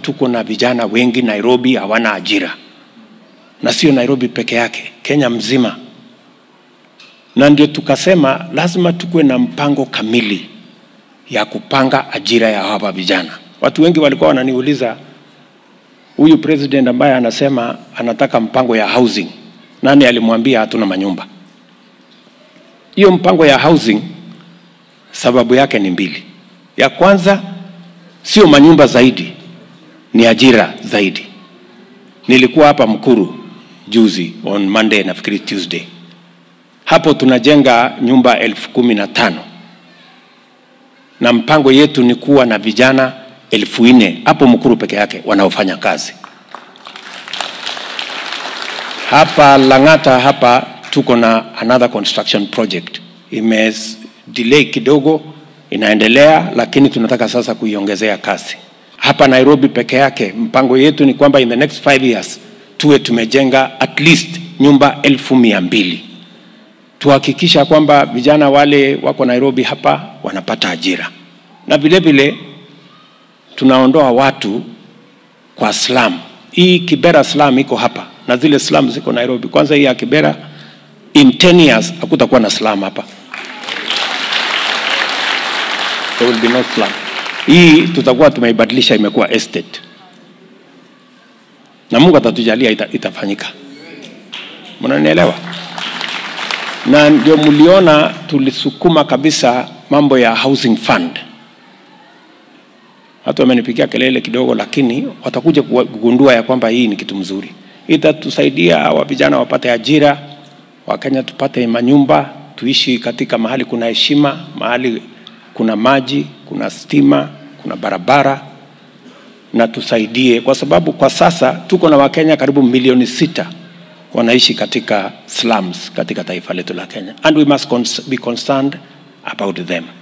tuko na vijana wengi Nairobi hawana ajira, na sio Nairobi peke yake, Kenya mzima. Na ndio tukasema lazima tukuwe na mpango kamili ya kupanga ajira ya hawa vijana. Watu wengi walikuwa wananiuliza huyu president ambaye anasema anataka mpango ya housing, nani alimwambia hatuna manyumba? Hiyo mpango ya housing sababu yake ni mbili. Ya kwanza sio manyumba zaidi, ni ajira zaidi. Nilikuwa hapa Mkuru juzi on Monday, nafikiri Tuesday. Hapo tunajenga nyumba elfu kumi na tano na mpango yetu ni kuwa na vijana elfu nne hapo Mkuru peke yake wanaofanya kazi. Hapa Lang'ata hapa tuko na another construction project ime delay kidogo, inaendelea, lakini tunataka sasa kuiongezea kasi. Hapa Nairobi peke yake mpango yetu ni kwamba in the next five years tuwe tumejenga at least nyumba elfu mia mbili tuhakikisha kwamba vijana wale wako Nairobi hapa wanapata ajira, na vile vile tunaondoa watu kwa slum. Hii Kibera slum iko hapa na zile slum ziko Nairobi. Kwanza hii ya Kibera, in 10 years hakutakuwa na slum hapa, there will be no slum. Hii tutakuwa tumeibadilisha imekuwa estate, na Mungu atatujalia ita, itafanyika. Mnanielewa? na ndio mliona tulisukuma kabisa mambo ya housing fund. Watu wamenipigia kelele kidogo, lakini watakuja kugundua ya kwamba hii ni kitu mzuri, itatusaidia hawa vijana wapate ajira, Wakenya tupate manyumba, tuishi katika mahali kuna heshima, mahali kuna maji, kuna stima, kuna barabara, na tusaidie, kwa sababu kwa sasa tuko na Wakenya karibu milioni sita wanaishi katika slums katika taifa letu la Kenya and we must cons be concerned about them.